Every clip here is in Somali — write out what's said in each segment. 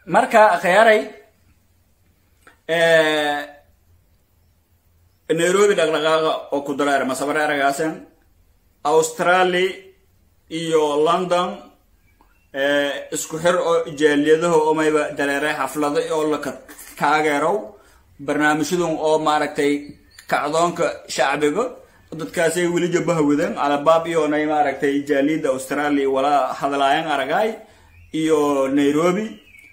marka khiyaaray nairobi dhaqdhaqaaqa oo ku dareer masabare aragaasan australia iyo london isku xir oo jaaliyadaha oo mayba dareeray xaflado oo la taageerow barnaamijyadan oo maaragtay kacdoonka shacbiga dadkaasay weli jabaha wadaan alabaab iyonay maaragtay jaaliyada australia walaa hadlaayan aragaay iyo nairobi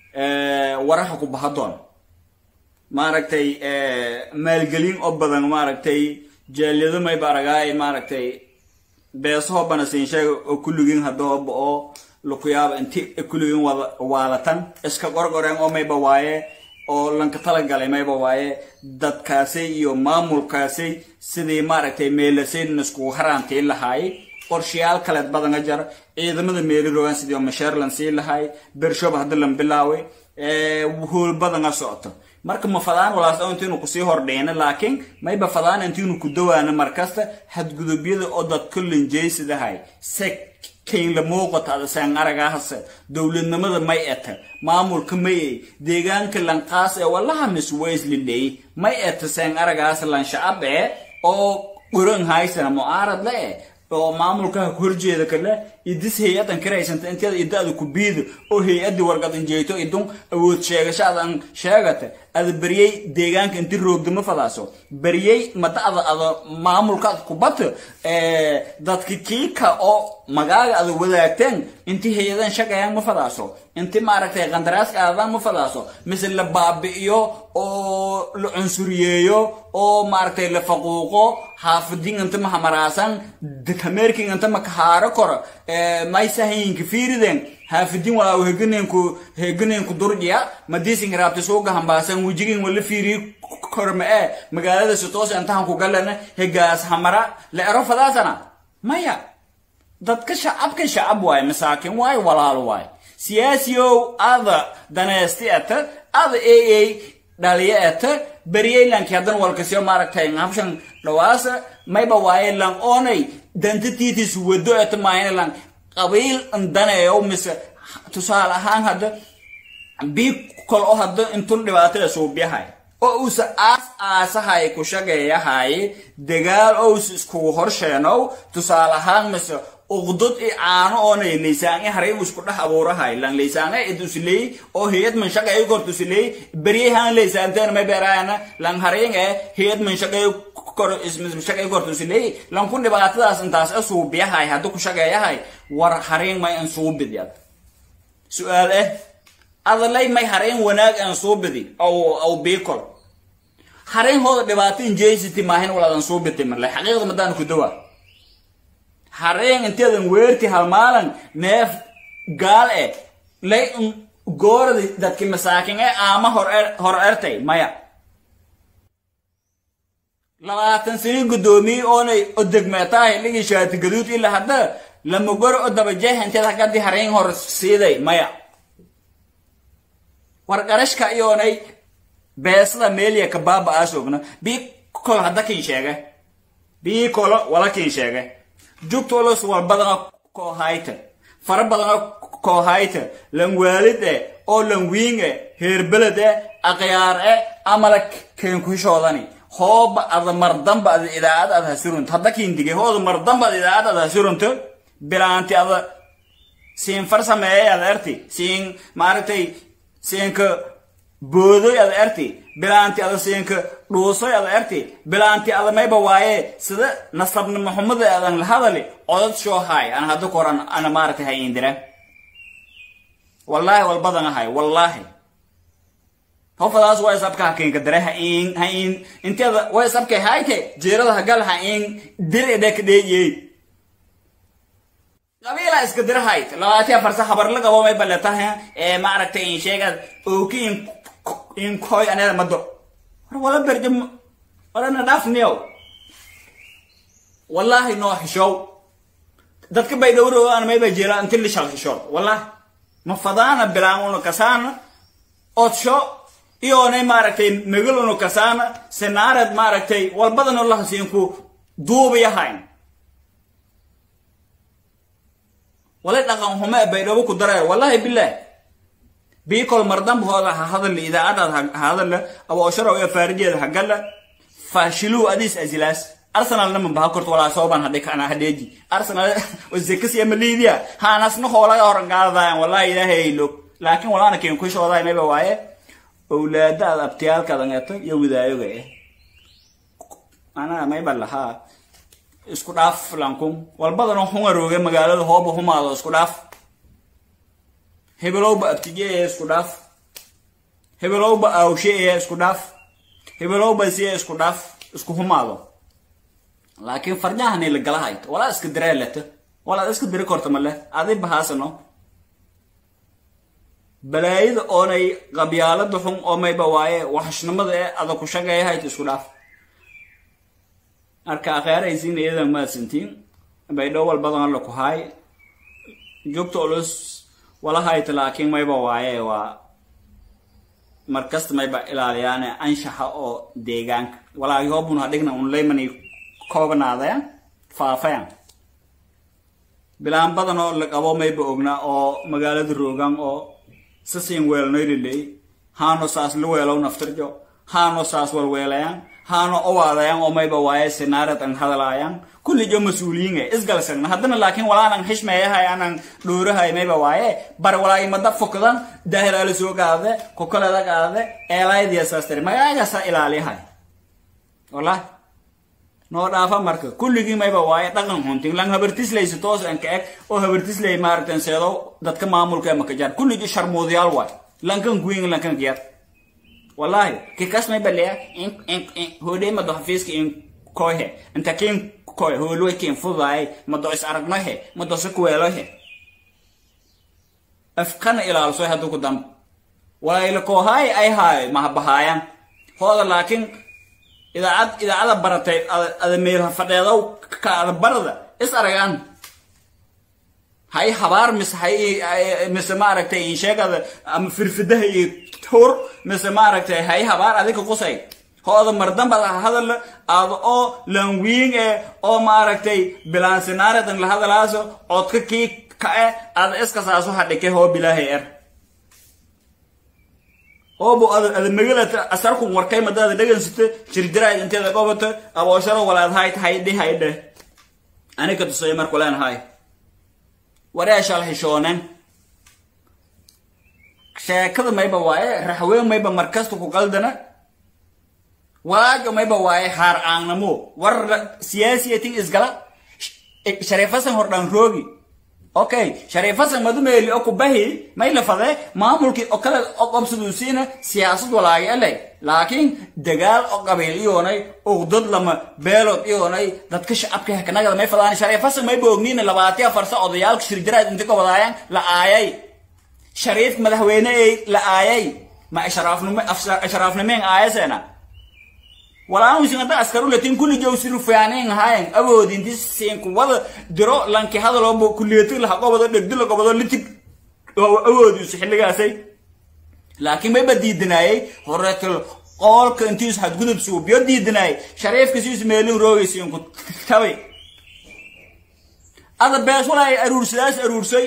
waraha ku bahadoon maaragtay maalgelin oo badan maaragtay jaaliyado mayba aragaay maaragtay beesaho bana siin sheega oo kulligin hadahooba oo lakuyaaba inti kulligin wada waalatan iska qorqoreen oo mayba waaye oo lanka talagalay mayba waaye dadkaasay iyo maamulkaasay sidii maaragtay meelasayn iskugu haraantiin lahaay qorshayaal kaleed badanga jar ciidamada meeli rogaan sidii oo masheerlan sii lahaay bershoba hadda lan bilaaway hool badanga socoto marka ma fadaan walaas intiinu kusii hordheyna laakiin mayba fadaan intiinu ku dawaana markasta xadgudubyada oo dadka linjaysidahay se kaynla muuqata adasaan aragaahase dowladnimada may eta maamulka mayey deegaanka lanqaas ee walaha mis waisliley may eta saan aragaas lan shacab ee oo guran haysana mucaarad le eh oo maamulkaha ku horjeeda kale idis hay-adan karaysanta inteeda idada ku biida oo hay-adii wargadan jeeto idun awood sheegashaadan sheegata ada beryey deegaanka inti roogdama fadaaso beryey mada ada ada maamulka ad kubata dadka kiika oo magaaga ada wadaagteen inti hay-adan shaqayaan ma fadaaso inti maaragtay qandaraaska aadaan ma fadaaso mise la baabi'iyo oo la cunsuriyeeyo oo maaragtay la faquuqo xaafidin inta mahamaraasan dakameerkin inta makahaaro koro maysahayinka fiiriden haafidin walaa heganeenku heganeenku durjiya madiisin raabti suuga hambaasan wejigin wala fiiri korma ee magaalada sitoos intahan ku galana hegaas hamara la ero fadaasana maya dadka shacabka shacab waaye masaakin waaye walaalo waaye siyaasiyow ada daneesti ata ada aa dhaliya ata beryaylanki haddan walkasiyo maaragtay habshan dhawaasa mayba waaye lan oonay dantatiitis wado eta maayna lan qabiil daneeyo mise tusaale ahaan hadda bii kol oo hadda intun dhibaatada suubiyahay oo uusa aas aasahay ku shaqeeyahay dagaal ous iskugu horsheenow tusaale ahaan mise uqdod i caano oonay laysaange haray uu isku dhex abuurahay lan laysaange idusiley oo hayad man shaqeey kortusiley beryahan laysaanteen may beeraana lan haringe hayad man shaqeey kor shaqeey kortusiley lan ku dhibaatadaas intaas asuubiyahay hadda ku shaqeeyahay war harin may an suubidyad su-aal eh adalay may harin wanaag an suubidi aw aw biikol harin hooda dhibaato injeysiti maahin walaadan suubiti marle xaqiiqda madaan ku dawaa hareen inteedan weerti halmaalan neef gaal e lay gooradi dadki masaakin ee aama hor ertay maya labaatan sanii guddoomiye oonay odegmeetahay ligii shaati gaduud ila hadda lama goro o dabajeex inteed hakadi hareen hor siiday maya war qarashka iyoonay beesada meeliya kabaaba aasogna bii kol hadda kin sheege bii kolo wala kin sheege jugtolos war badana koo hayta fara badana koo hayta lan waalid e oo lan wiing e heerbeled e aqyaar e amala keenkushoodani hooba ada mardamba ada idaacad ada hasurunto hadda kiindige hooda mardamba ada idaacad ada hasurunto bilaanti ada siin far sameeyay ada erti siin maaragtay siinka boodoy ada erti bilaanti ada siinka dhuusoy ada erti bilaanti ada mayba waaye sida nasabna maxamada adan la hadali codad shoo haay ana hadda koran ana maaragtay hay indira wallaahi walbadan ahay wallaahi hofadaas waa isabka hakinka dare ha in ha in inteeda waa isabka hayte jeerada hagal ha in dir edek dheeyey qabiila iska dir hayt labaatiya farsa habar la qabo may baletaha ee maaragtay in sheegad ooki in in koy anada mado war wala berjam wala na dhaafniyow wallaahi noo xishow dadka bay dhowrowaan mayba jira inti lishal xishood wallaahi ma fadaana bilaan una kasaana odsho iyoonay maaragtay megal una kasaana senaared maaragtay walbadano lahasiinku duubayahayn walay dhaqan hume baydhabo ku daraya wallahi bilaah biikol mardambahooda ha hadalla idaacadaad ha hadalla aboosharo ee faarijeeda ha galla faashiluu adiis asilaas arsenalna mambaha korto walaa sooban hadhi kana hadheeji arsenal wazekasi ama liidiya haanasna hoolaga horan qaadadayan wallahi ilaahay log laakiin walaana keen kushooday mayba waaye owlaada aad abtiyaalkaada ngeeto iyo widaayoga eh anaa mayba lahaa isku dhaaf lankun walbadana hungarooge magaalada hooba humaado isku dhaaf hebelowba abtijeeye isku dhaaf hebelowba awsheeye isku dhaaf hebelowba siye isku dhaaf isku humaado laakiin farjahani la gala hayto walaa iska diree leto walaad iska diri korta male adi bahaasano balaayada oonay qabyaalada xun oo mayba waaye waxashnimada ee ada ku shaqeeya hayto isku dhaaf marka akheeraysiin iyadan maadsantiin baydhow walbadan alla ku haay joogta olus wala hayta laakiin mayba waaye waa markasta mayba ilaaliyaane anshaxa oo deegaanka walaa yoobun hadhigna un leymani koobanaadayan faafayan bilaan badan oo la qabo mayba ogna oo magaalada roogan oo sasiin weelnoyliley haano saas la weelow naftirjo haano saas walweelayan haano owaadayan oo mayba waaye sinaarad an hadalaayan kulli jo mas-uuliyiinga isgalsagna haddana laakiin walaanan xishmeeyahay anan dhoorahay mayba waaye bar walaa imada fokdan daahiraala soo qaade kokoleda qaade eelaaydiya saas tiri magaagaasa ilaaliyahay wallahi noo dhaafa marka kulligii mayba waaye dhaqan xuntin lan habartislaysa toos an ka eg oo habartislay maaragtan seedo dadka maamulka ee makajar kulligi sharmuudayaal waay lankan kuwing lankan kiyar wallahi kikas mayba leya hodhey mado xafiiska in kohe inta kin kohe hoolwe kin fudaay mado is aragnohe mado se kuweelohe afkana ilaalsoy hadduu ku damb walayla koohaay ay haayo mahabahaayan hooda laakiin idaacad idaacada baratay ada meel fadheedow ka ada barada is aragaan hay habaar mise hay mise maaragtay insheegada ama firfidaha iyo tur mise maaragtay hay habaar adika qusay hooda mardambada hadal aada oo lanwiing eh oo maaragtay bilaansinaaredan la hadalaaso codka kii ka-e ada iskasaaso hadhike hoo bilaahay er oobo ada ada magalata asarku warkay madaada dhagansata jirjiraad inteeda qobata aboosharo walaad hayt haydhi haydhe anika tusaya marku leenahay wareeshal hishoonen sheekada mayba waaye raxween mayba markasta ku qaldana walaajo mayba waaye haar aanamo war siyaasiyatin isgala shariifasan hordhaan roogi okay shariifasan madumeeli oo kubahi may la fade maamulkii oo kale oo qabsaduusiina siyaasad walaagi eley laakiin dagaal oo qabiil iyoonay ugdad lama beelood iyoonay dadka shacabka hekanagada may fadaan shariifasan may boogniina labaatiya farsa odayaalka shirjiraad inta ka wadaayaan la aayay shariif madaxweyne ay la aayay ma ashraafnimo ashraafnimeen aayaseena walaan wisin hadda askaru latin kulli jawsiru fiyaaneen hayen awoodi inti siin kuwada diro lanki hadaloo kulliyeeti laha qobado dhegdi la qobado litig awoodiisu xilligaasay laakiin mayba diidanaayey horeetal qoolka intiisu xadgudub suubiyo diidanaayey shariifka siisu meelin roogaysiin ku tabay ada bees walaay aruursadaas aruursay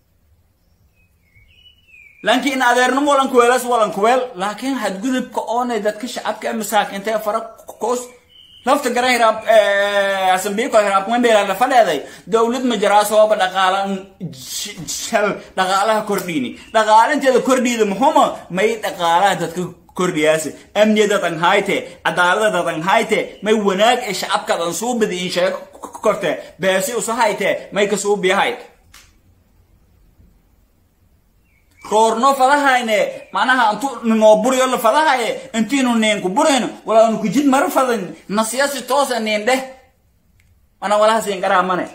laakiin adeernimo walan kuweelas walan kuweel laakiin xadgudubka oonay dadka shacabka masaakiinta ee fara koos lafta garan hiraab asambiiko hiraab kuma meela la fadheeday dowlad ma jiraa sababa dhaqaala shal dhaqaalaha kordhiini dhaqaalinteeda kordhiida muxuma may dhaqaalaha dadka kordhiyaase amniyadan hayte cadaaladadan hayte may wanaag ee shacabkadan suubidi in sheego korte beesi usa hayte may ka suubiyahayte roorno fadahayne manaha intu noo buriyo la fadahaye intiinu neenku burayno walaanu kujid mara fadan nasiyasi toosa neen dheh mana walahasiin garaamane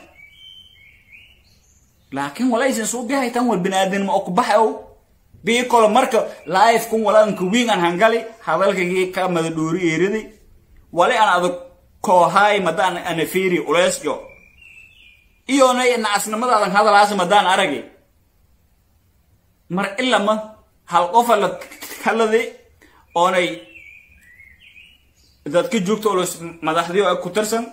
laakiin walaysin suubihay tan wal binaadinimo oo kubaxa ow bii kolo marka life kun walaanka wiin aan hangali hadalkagii ka mada dhoori eeridi wali aan adag koohaay madaan ana fiiri uleesjo iyona nacasnimadaadan hadalaasa madaan aragi mar ilama hal qofa la kaladi oonay dadka joogta olos madaxdii oo ku tirsan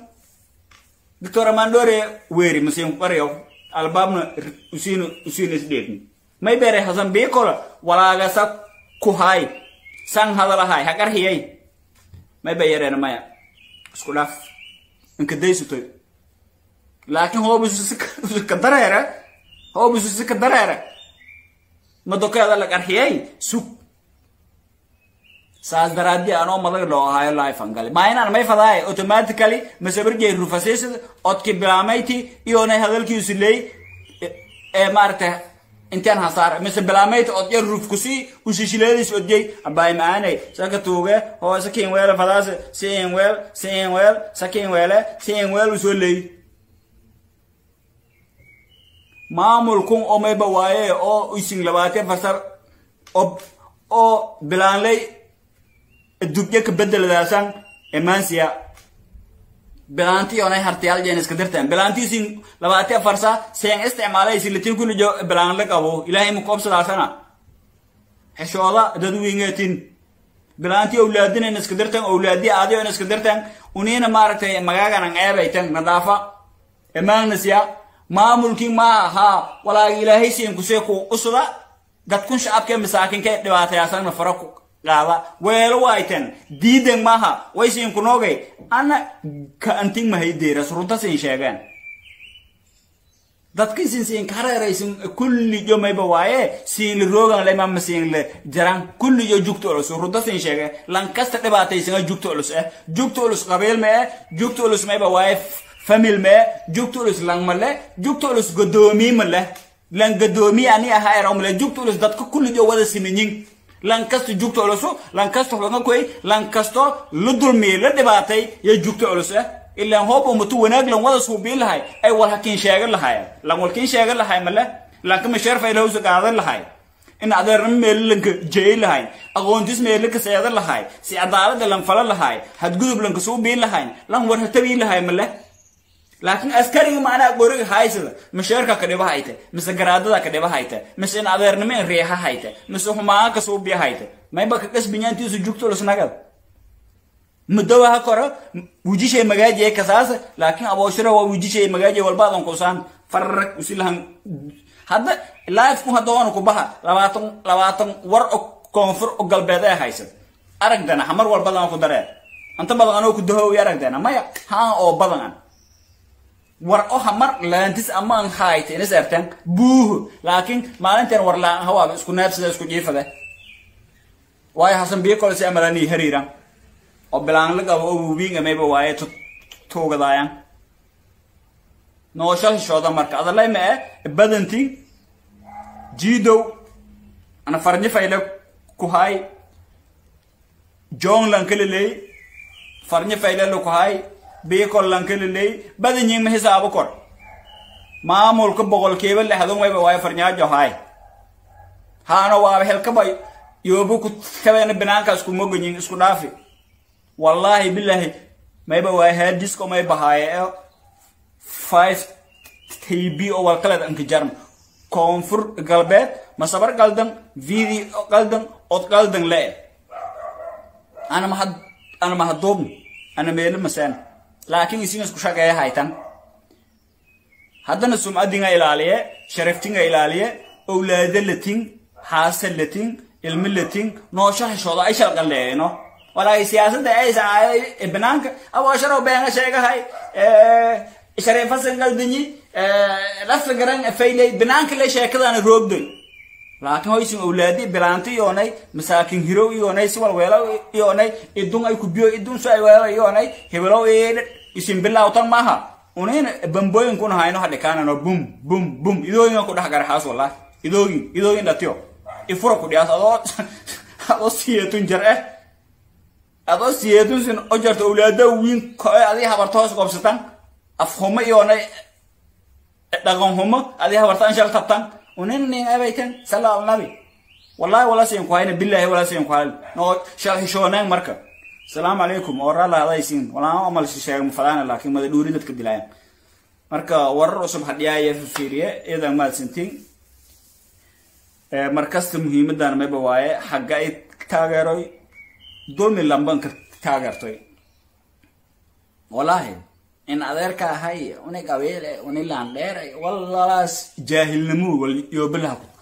doctor amandore weeri masiin qariyo albaabna usiina usiina isdheegni may beeray hasan biikola walaagasa ku haay san hadalahay ha qarhiyay may ba yareena maya isku dhaaf inka daysutoy laakiin hoobusuka dareere hoobususika dareere madokeeda la qarhiyay sug saas daraadii anoo madag loo ahaayo lifan gali maa inaan may fadaay automatically masabarjay rufasaysid odki bilaamayti iyonay hadalkiisu leey ee maaragtay intaan hasaar mise bilaamayti od yar rufkusi ushishileediis odjay abaay maanay saka tuuge hoo sakin weele fadaase siin weel siin weel sakin weele siin weel usoo leey maamulkun omayba waaye oo isin labaatan farsar oo bilaanlay dubye ka bedeladaasan emansiya bilaanti onay hartiyaal jeen iska dirteen bilaantiisin labaati afarsa seen isticmaalay silatin kulli jo bilaanla qabo ilaahay ma koobsadaasana xeshooda dad wingeetin bilaanti awlaadinen iska dirteen awlaadi aadiyon iska dirteen uniina maaragtay magaaganan eebaytan nadaafa emaanasiya maamulkii ma ahaa walaaga ilaahay siin kusee ku usuda dadkun shacabkee masaakinkee dhibaatayaasanna fara ku qaada weelo waayten diidan maaha way siin kunoogay ana ka anting mahay deeras runta siin sheegeen dadka siin siin kareeraysin kulli jo mayba waaye siin li roogan le mama siin le jaran kulli jo jugta ulus runta siin sheege lankasta dhibaataysina jugta ulus eh jugta ulus qabiil me eh jugta ulus mayba waaye famil me jugta ulus lang male jugta ulus godoomi male lan godoomi ani aha era male jugta ulus dadka kulli jo wada siminyin lankasto jugta ulusu lankasto xulanga koy lankasto la dulmiyey la dhibaatay ya jugta ulus ah ilaan hoob umatu wanaag lan wada suubiin lahay ay wal hakiin sheegan lahaayeen lan walkiin sheegan lahay male lankama sheerfa ilahawsa qaadan lahay in adeernimo meelo lanka jeey lahay aqoontis meelo ka seedan lahay si cadaalada lan fala lahay hadgudub lanka suubiin lahay lan war hatabiin lahay male laakiin askariga macnaha qoriga haysada masheerka ka dhiba hayte mise garaadada ka dhiba hayte mise in adeernimo in riixa hayte mise humaaan ka suubiya hayte mayba ka qasbinyaantiisu jugto lusnagad mudawa ha koro wujishay magaajiye kasaasa laakiin abooshira waa wujishay magaajiye walbaadan kusaan farrag usilahan hadda lifeku hadda waana ku baha labaatan labaatan war o koonfur o galbeed ee haysad aragdana hamar walbadan ku daree anta badan anoo ku dahoowi aragdana maya haan oo badan an war o hamar laantis amaan hayte inas ertan buuhu laakiin maalinteen war laan hawaaba isku naabsada isku jiifade waayo hasan biyo kole si amalanii hariiran oo bilaan la qabo oo wubiinga mayba waaye tuugadaayan noosho hishooda marka adalay ma e badanti jiidow ana farnyo fayle ku hay john lankaleley farnyo fayle lu ku hay biikol lankaleley badanyin ma hisaabo kor maamulka boqolkiiba lexdun wayba waaye farnyaajo hay haana waaba helkaba yoobu ku kabeena binaankaas ku moganyin isku dhaafi wallaahi bilaahi mayba waaye haadisko may bahaaye ee five tb oo walkaleed anka jarm koonfur galbeed masabar qaldan video qaldan od qaldan le ana mahad ana mahaduubn ana meelo masaan laakiin isin isku shaqeeya haytan haddana sumcadinga ilaaliye sharaftinga ilaaliye owlaada latin haasa latin ilmi latin noosho heshooda ay shalqaleeno walaay siyaasadda ay sacaayo banaanka abosharo beenga sheegahay shareefasan qaldanyi lafa garan faylay banaanka le sheekadana roogdoy laakiin hoysin owlaadi bilaanti iyoonay masaakin hirow iyoonay siwal weelo iyoonay idun ay kubiyo idun so ay weelo iyoonay hebelow isin bilawtan maaha unin bambooyinkuna hayno hadhikaanano bum bum bum idooyinga ku dhex garaxaas wallahi idooyin idooyin dhatiyo ifura ku dhiyaas adoo adoo siyatun jar eh adoo siyatun sin o jarto owlaada wiin koe adii habarta hoos qobsatan afhumo iyoonay dhaqan humo adii habartaan shal tabtan unin nin abaytan sala alnabi wallahi wala siin ku hayna billahi wala siin ku hayna no shal hishooneen marka salaamu calaykum oo raala hadaysiin walaa amal shisheega mafadaana laakiin mada dhuuri dadka dilayan marka warar cusub hadhiyaaya fiiriye iyadan mahadsantiin markasta muhiimadan mayba waaye xagga ay taageeroy dulmi lamban ka taageertoy wallaahi in adeerka ahay uni qabiile uni laandheeray wallalaas jaahilnimo wal yoobalaha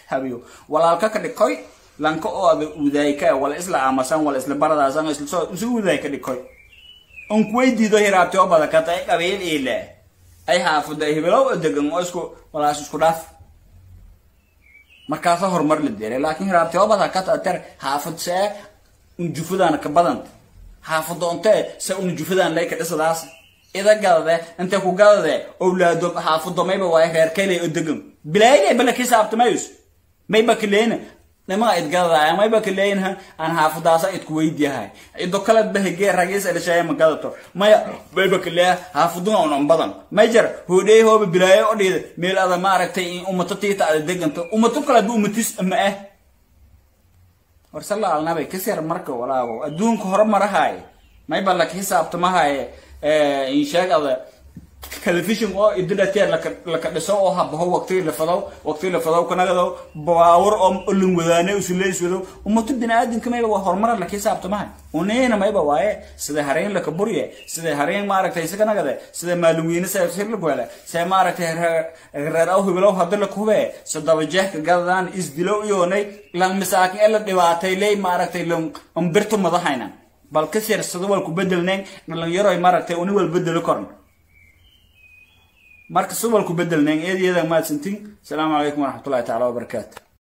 habiyo walaalka ka dhikoy lanka oo ada udaayka wala isla aamasan wala isla baradaasan isla soo isu udaay ka dhikoy on kuweydiido hiraabti oo bada katay qabiil ile ay xaafada hibilow degan oo isku walaas isku dhaaf markaasa horumar la deelay laakiin hiraabti oo bada kata tar xaafad see unjufadaan ka badan xaafado ontee se unjufadaan lay ka dhisadaas ida gadade intay ku gadade owlaado xaafado mayba waay reerkaylay oo degan bilaayay bala kisaabtamayus mayba kaleena nimaa idgadaya mayba kaleeyinha aan xaafadaasa idku weydiyahay ido kaled bahege ragiis elishaaya ma gadato maya mayba kaleeya xaafaduna unan badan majar hoodhey hooba bilaayo o dhiida meel ada maaragtay in umato tiita ada deganta umato kaleedba umatis ma ah war salla alnabay kasir marka walaago adduunka horumarahaay mayba laka xisaabtamahaye insheeg ada telefishon oo idinateer laka laka dhiso oo habaho waqti la fado waqti la fado kanagado baawar oo lin wadaane usuleys wado ummatu biniaadamka mayba waa horumar la xisaabtamahay uneena mayba waaye sida hareen laka burye sida hareen maaragtay isaga nagade sida maalumwiine sa sir la goole sa maaragtay reer aw hibilow hadda la kube sadaba jeehka gadadaan isdilow iyoonay lan misaakin ee la dhibaatay ley maaragtay lan umbirtu madahayna bal ka sir sida wal ku bedelneen dhalinyaro ay maaragtay uni wal bedelo korn marka subal ku bedelneen eedyada maadsantiin asalaamu calaykum waraxmatullahi taala wabarakaatu